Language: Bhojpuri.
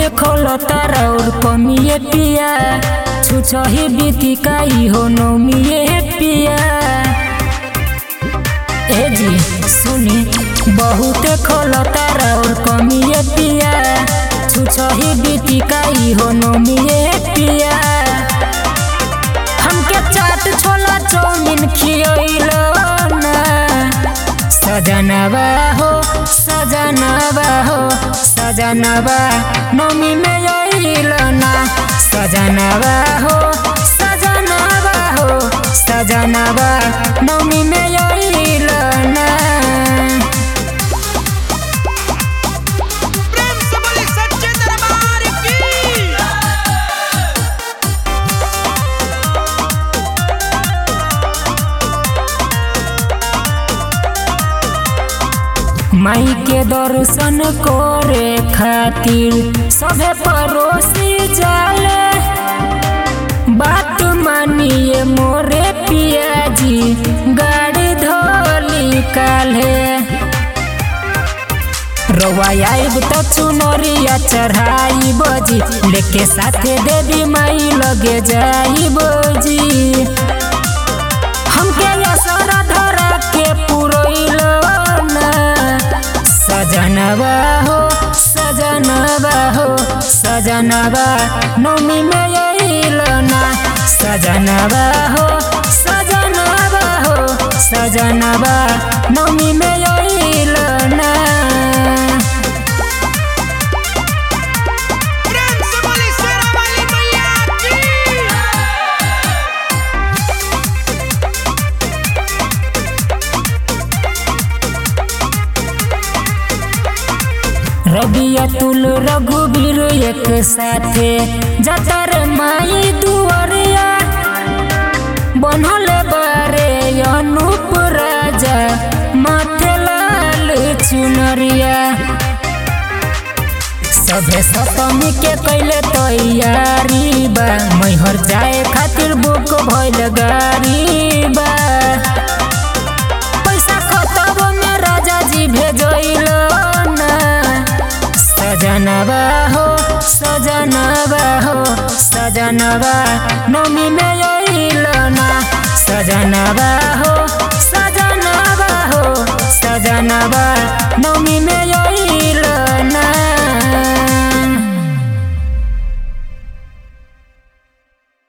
देखल तारा और कमिए पिया छुछही बीती काई हो नौमिए पिया ए जी सुनी बहुत खल तारा और कमिए पिया छुछही बीती काई हो नौमिए पिया हमके चाट छोला चाउमीन खियैलो ना सजनवा हो सजनवा हो सजनवा नमी में अइल ना सजनवा हो सजनवा हो सजनवा नमी में अइल ना प्रेम से बोली सच्चे दरबार की माई के दर्शन करे खातिर सभे पड़ोसी जाले बात मानिए मोरे पियाजी गाड़ी धोली काले रवा आइब त चुनरिया चढ़ाई बजी लेके साथे देवी माई लगे जाई बजी हमके असर धरा के पुरैलो ना सजनवा हो सजनवा हो सजनवा नौमी में अइल ना सजनवा हो सजनवा हो सजनवा नौमी में अइल ना प्रेम से बोली शेरा वाली मैया की रबिया तुल रघुबीर एक साथे जतर माई दुआरिया बनल बारे अनूप राजा माथे लाल चुनरिया सभे सप्तमी के कैले तैयारी बा मैहर जाए खातिर बुक भइल गाड़ी बा पैसा खतब में राजा जी भेजैल ना सजनवा हो सजनवा हो सजनवा नमी में अइल ना सजनवा हो सजनवा हो सजनवा